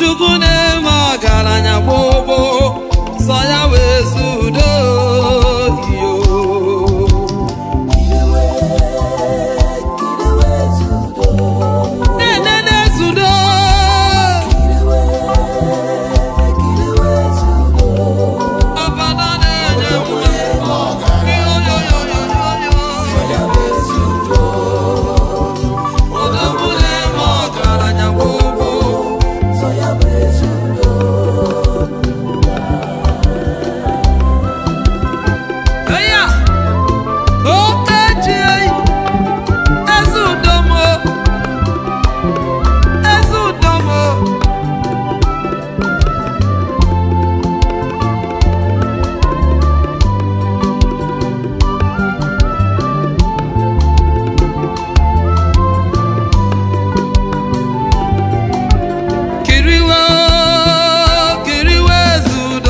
Chukwu na-eme ọgaranya gbogbo sọ ya wee zudo iyo na-enene zudo ọbada na-enye ume odogwu na-eme ọgaranya gbogbo eya okechi eyi eze udomo eze udomo kiriwe kiriwe eze udo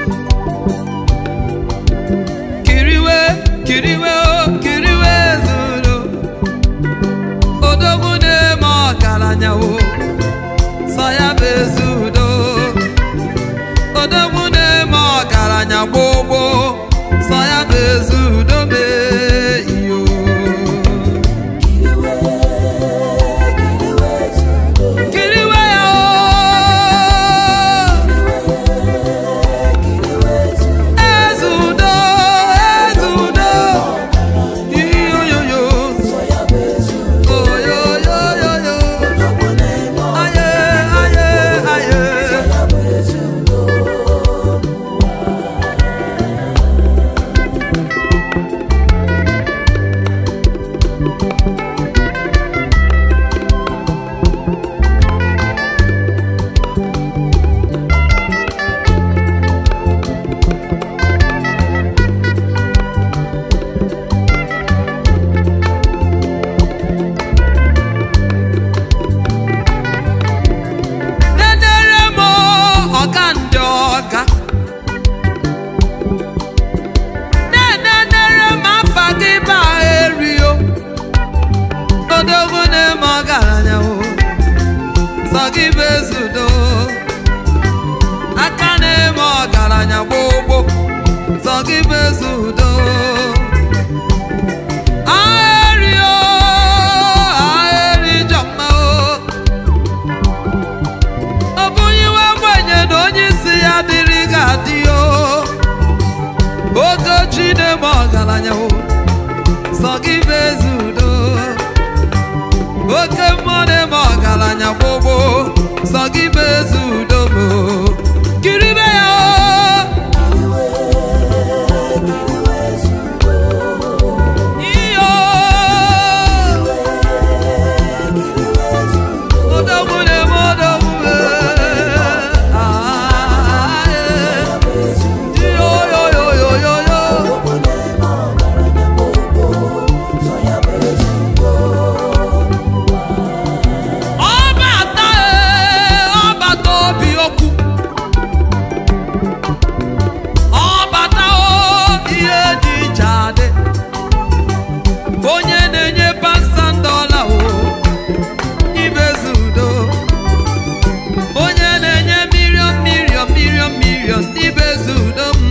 kiriwe kiriwe kiriwe eze udo odogwu na-eme ọgaranya o sọ ya bụ eze udo odogwu na-eme ọgaranya gbogbo sọ ya bụ eze udo mee iyo kiriwe ya o eze udo eze udo iyoyoyo oyoyoyoyo aye aye aye Nedere m ọga ndị ọga na-enenere m afa gị ba erio odogwu na-eme ọgaranya o sọ gị bụ ezudo aka na-eme ọgaranya gbogbo sọ gị bụ ezudo aerio aeri jọma o ọ bụghị iwe ogbenye na onye isi ya dịrị ga-adị o oge chi na-eme ọgaranya o sọ gị bụ eze udo oke mmụọ na-eme ọgaranya gbogbo sọ gị bụ eze udo mo kiribe ya o iyo odogwu na-eme odogwu yoyoyoyoyo ọbata ọbata obi okwu ọbata ihe dị iche adị onye na-enye pasandola o ibezi udo onye na-enye milion milion milion milion ibezi udo m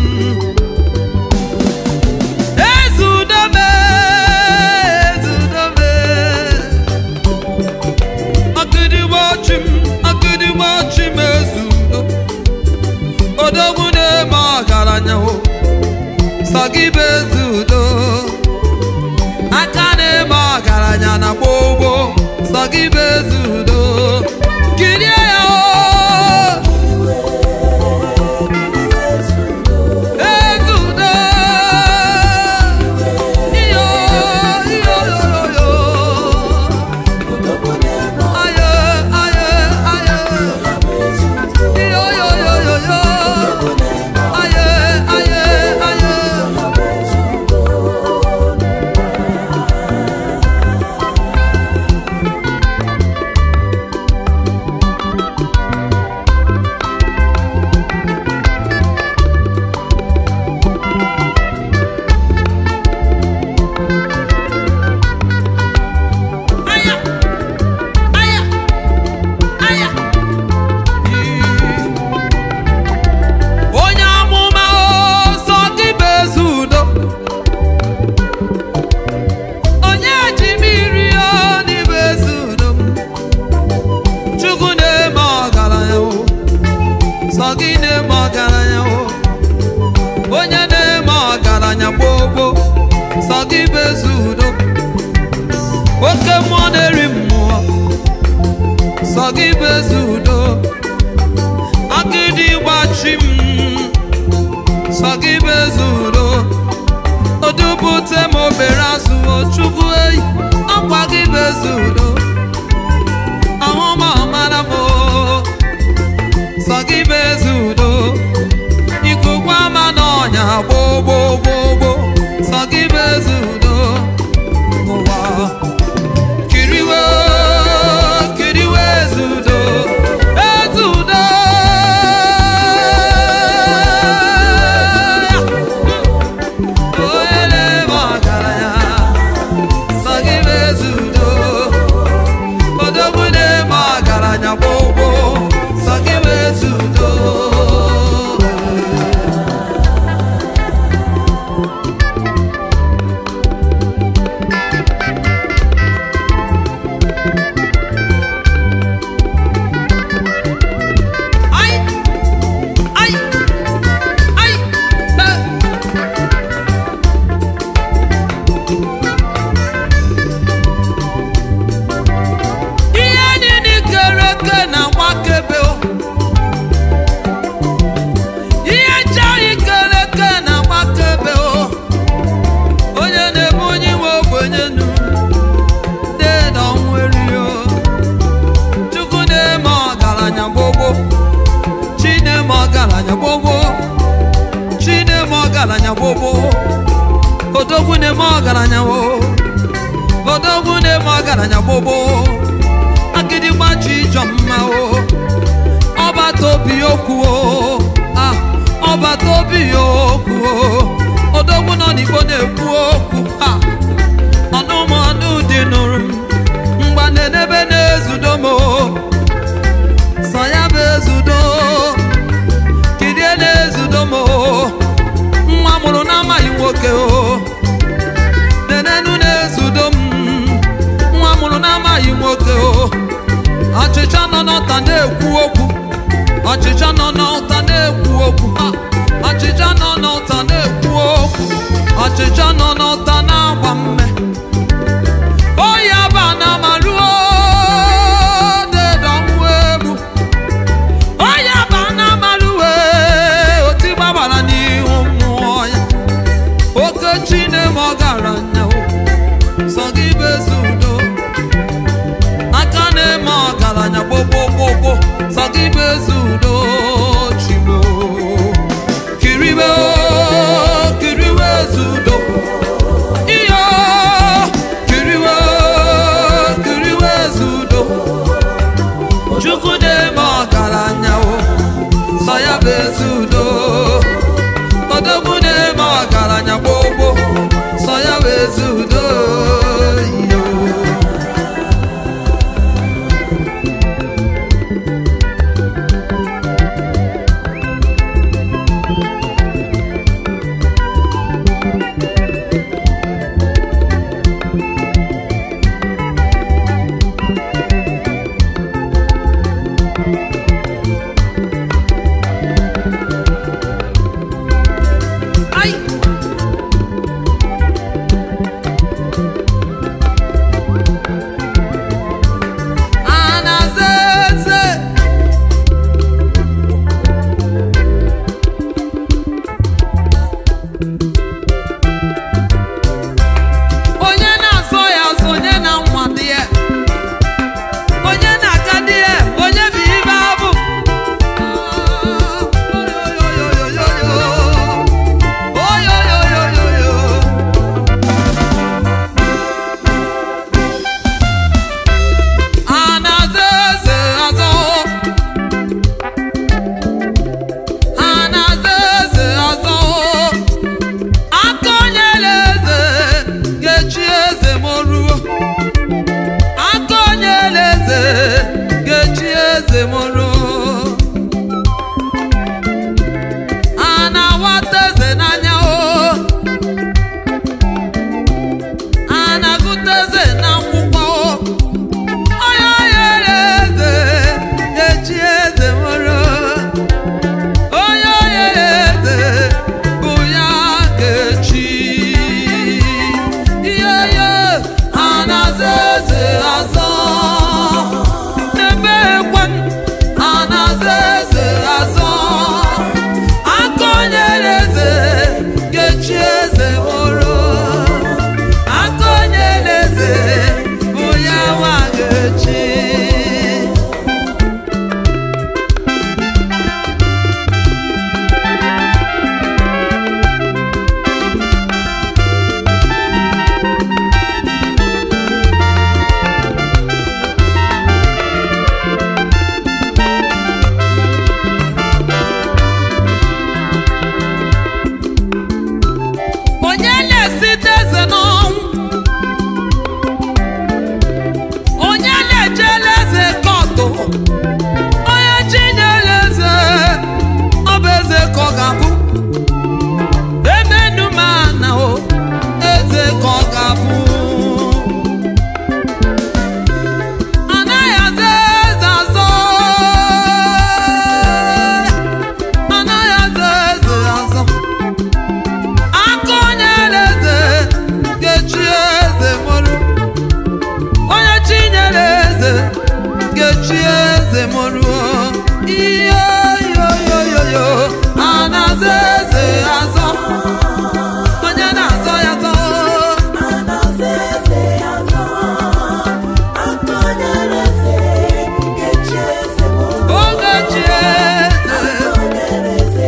ezi udo me ezi udo me ọgịdịgba ọchị m ọgịdịgba ọchị m ezi udo odogwu na-eme ọgaranya o sọ gị bụ ezi udo aka na-eme ọgaranya na gbogbo sọ gị bụ ezi udo kirie ya o ezi udo iyo iyo yo aye aye aye iyo yo yo yo yo aye aye aye gị bụ ezi udo oke mmụọ na-eri mmụọ sọ gị bụ ezi udo agịdị gbachi m sọ gị bụ ezi udo odubute m obere azụ chukwu eyi akwa gị bụ ezi udo ahụma ọmara m sọ gị bụ ezi udo ikuku ama n'ọnya gboo gboo gboo gboo sọ gị bụ ezi udo n'ụwa kiriwe kiriwe ezi udo ezi udo onye na-eme ọgaranya sọ gị bụ ezi udo odogwu na-eme ọgaranya gboo gboo sọ gị bụ ezi udo Ay! Ay! Ay! Eh! ihe niile kere eke na gbakebe o. ihe nchaghị kere eke na gbakebe o onye na-ebe onye nwe ogbenye nu deda nweri o chukwu na-eme ọgaranya gbogbo chi na-eme ọgaranya gbogbo chi na-eme ọgaranya gbogbo odogwu na-eme ọgaranya o odogwu na-eme ọgaranya gbogbo agịdịgba chi ịjọ mma o ọbata obi okwu o ah, ọbata obi okwu o odogwu nọ n'igbo na-ekwu okwu ha ọnụmọnụ dị nụrụ m mgba na-edebe na-ezudo m o sọ ya bụ ezudo kirie na-ezudo m o nwa mụrụ na-amaghị nwoke o nenenu na-ezudo m nwa mụrụ na-amaghị nwoke o ọchịcha nọ n'ọta na-ekwu okwu ọchịcha nọ n'ọta na-ekwu okwu ha ọchịcha nọ n'ọta na-ekwu okwu ọchịcha nọ n'ọta na-agba mme oyi aba na maruo dedọnwụ egbu oyi aba na maruo oti gbabara n'ihu mmụọ ya oke chi na-eme ọgaranya o sọ gị bụ ezi udo aka na-eme ọgaranya gbogbogbogbo sọ gị bụ ezi udo chigbo kiribe o, kiriwe ezi udo chi eze m ruo ihe yoyoyoyo a na-aza eze azọ onye na-azọ ya zọ oge chi eze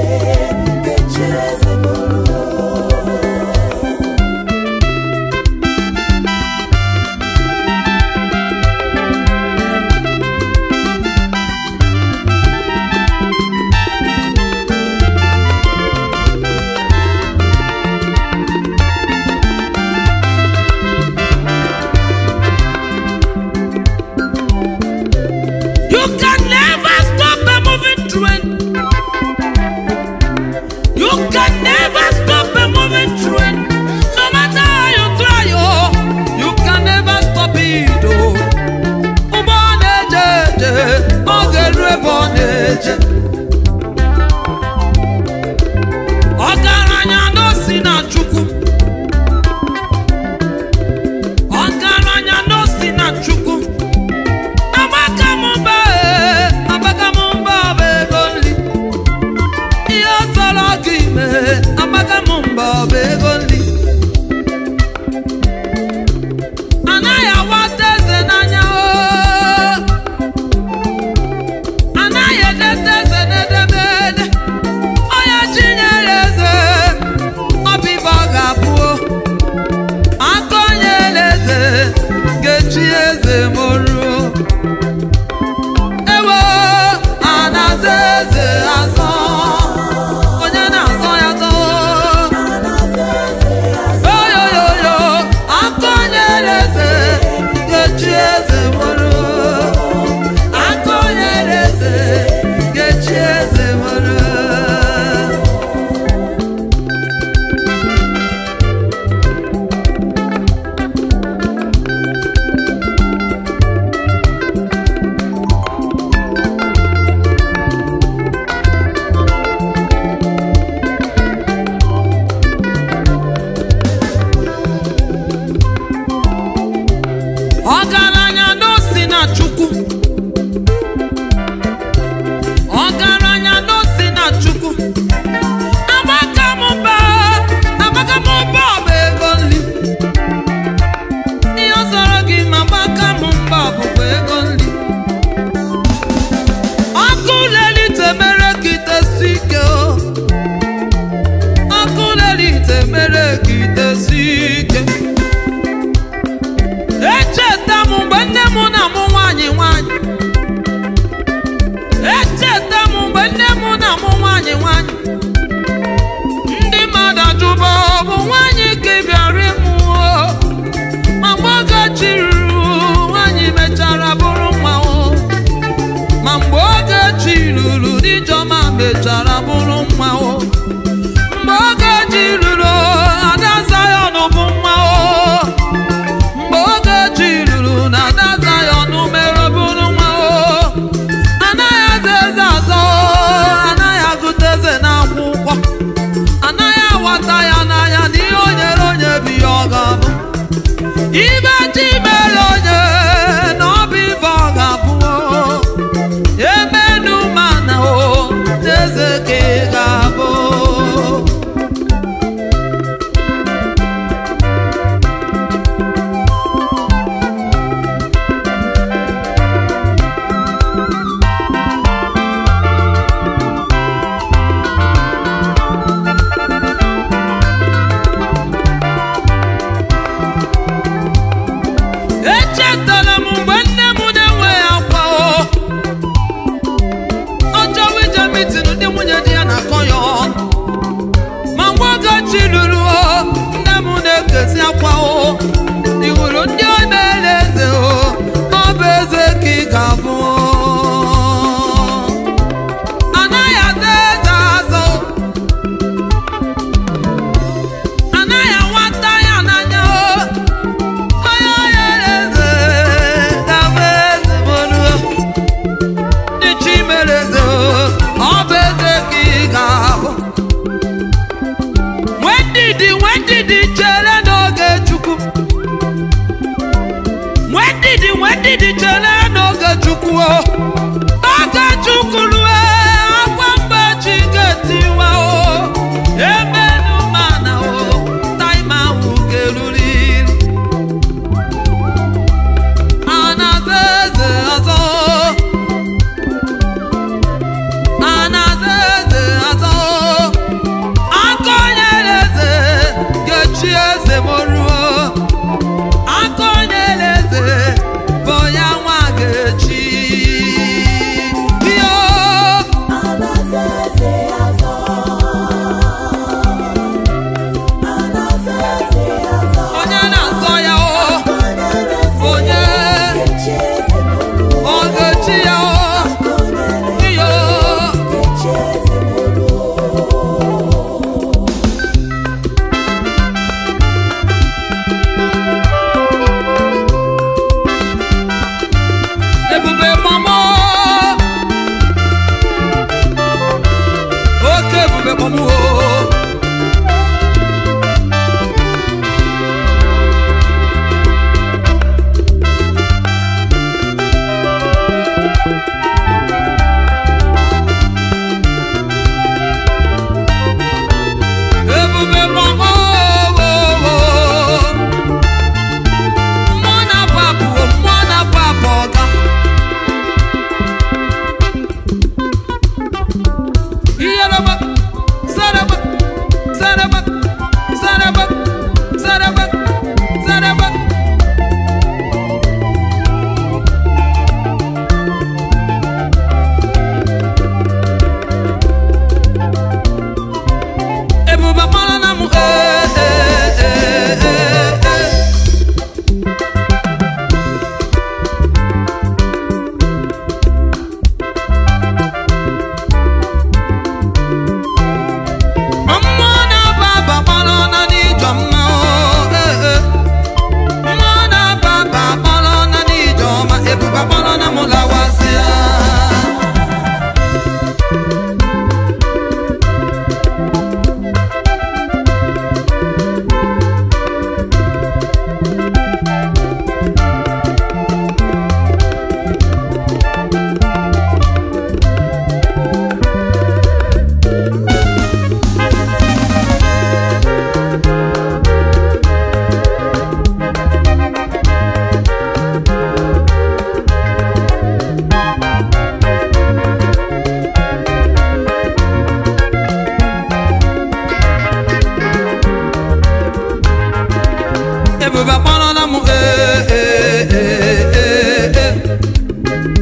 You can never stop a moving train. You can never stop a moving train. No matter how you try, oh, you can never stop it. Oh, ụgbọ na-eje eje, ọ ga-eru ebe ọ na-eje. Ọgaranya n'osi na Chukwu. Ọgaranya n'osi na Chukwu. Amaka m mba ee, amaka m mba bụ ego nri. Ihe sọrọ gị mee, amaka m mba bụ ego nri. Anaghị awata eze n'anya oo. Anaghị edete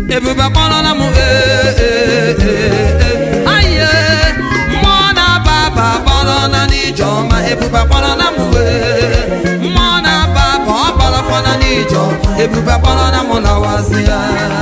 ebube akpọrọla m ee ee ee ee aye mmụọ na-aba aba akpọrọla n'ije ọma ebube akpọrọla m ee mmụọ na-aba aba ọ kpọrọkwana n'ije ọma ebube akpọrọla m lawazi ya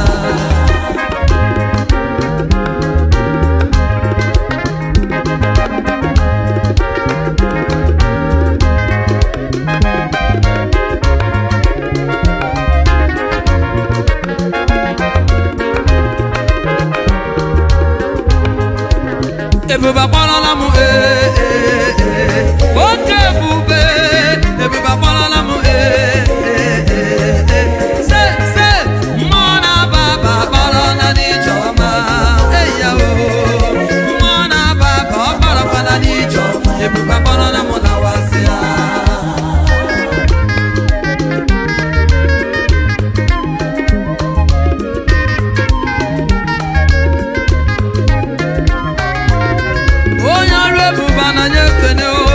ebube akpọrọla m ee ee ee oke ebube ebube akpọrọla m ee ee ee ee se se mmụọ na-aba aba akpọrọla n'ije ọma eya o mmụọ na-aba aba ọ kpọrọkwana n'ije ọma ebube akpọrọla m lawasị ya onye ọrụ ebube ananya ekene o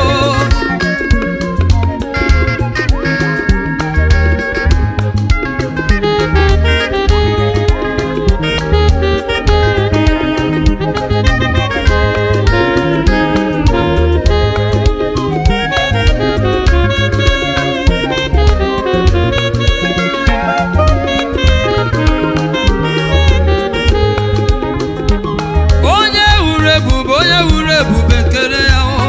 onye wuru ebube onye wuru ebube nkere ya o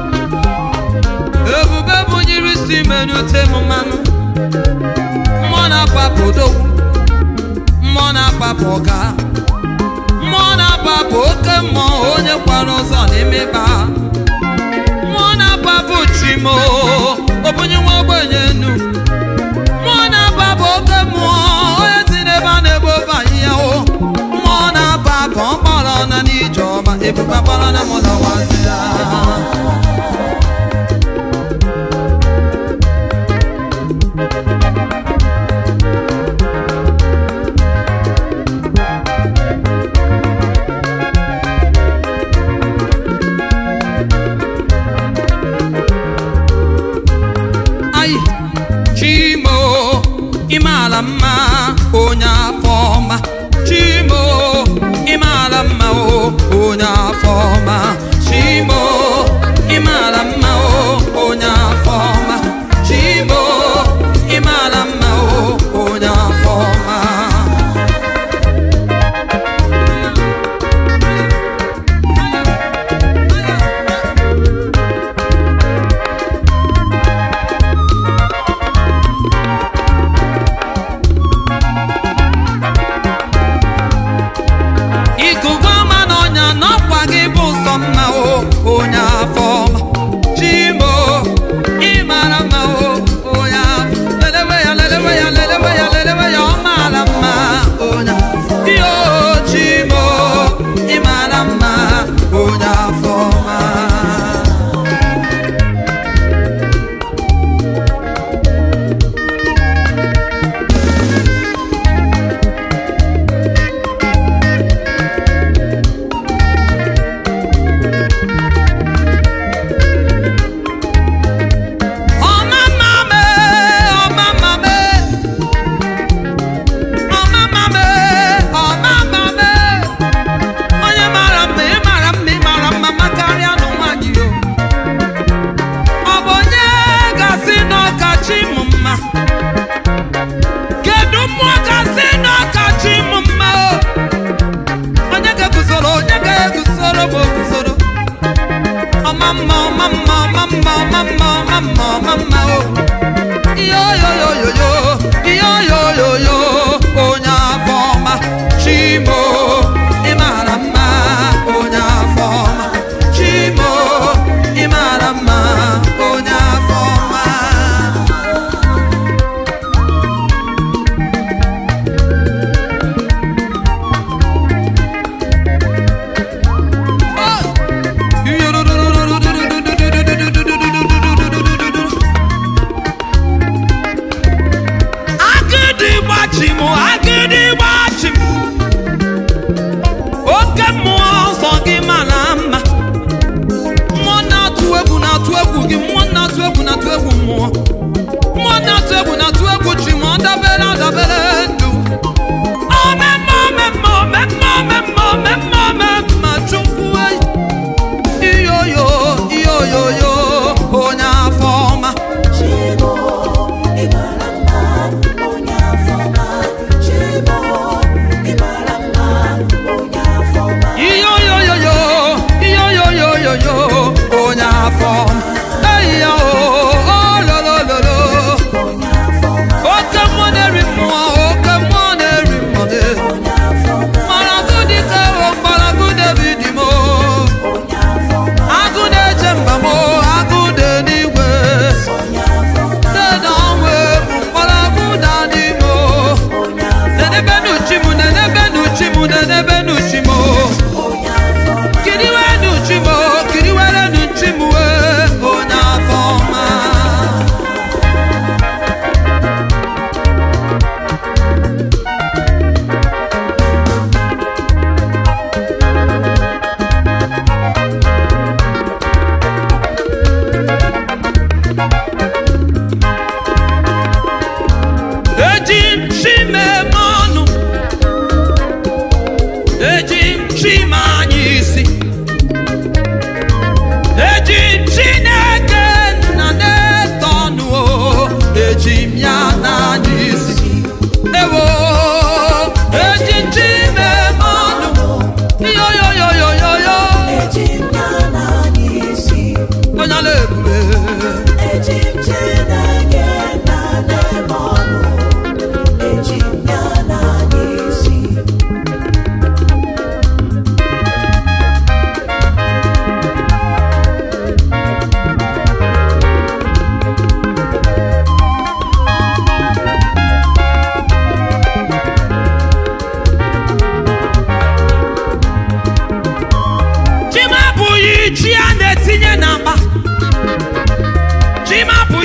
ebube bụnyere isi menute m mmanụ mmụọ na-agbapụ odogwu mmụọ na-agbapụ ọga mmụọ na-agbapụ oke mmụọ onye kwara ụzọ n'ime ịba mmụọ na-agbapụ chimo obunye nwa ogbenye enu mmụọ na-agbapụ oke mmụọ onye si n'ebe a na-egbu ofe ahịhịa o mmụọ na-aba aba ọ kpọrọ na n'ije ọma ebube akpọrọ na mụ lawazi ya ai chimo ịmala mma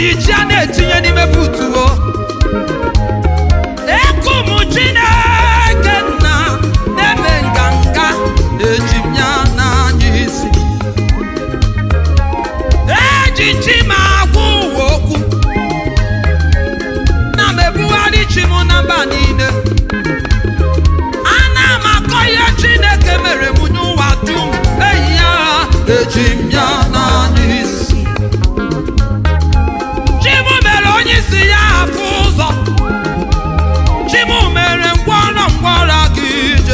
abụghị ji a na-etinye n'ime butuo ekum chineke nna na-eme nganga eji m ya n'anya isi eji chi m agwa ụwa okwu na m ebugharị chi m na mba niile ana m akọ ihe chineke mere m n'ụwa dum eyi ya eji m ya n'anya isi chi m mere onye isi ya afụ ụzọ chi m mere ngwọrọ ngwọrọ gị ije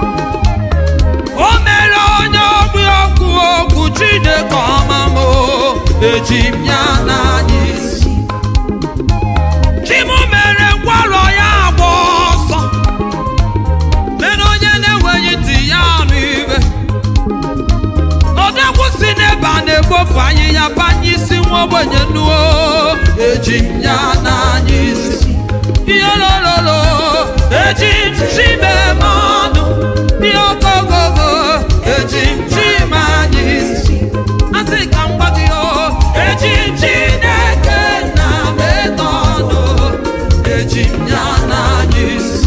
o mere onye ogbi okwu okwu chineke ọma m o, eji m ya n'anya isi chi m mere ngwọrọ ya agba ọsọ mere onye na-enweghị ntị ya anụ ibe odegwu si n'ebe a na-ekpofu ahịhịa banye isi nwa ogbenye nuo eji m ya n'anya isi ihe lololo eji m chi mee m ọnụ ihe ogogogo eji m chi m anya isi asị ka m gwa gị o eji m chineke na m eto ọnụ eji m ya n'anya isi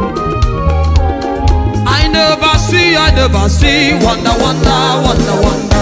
I never see, I never see, wonder, wonder, wonder, wonder.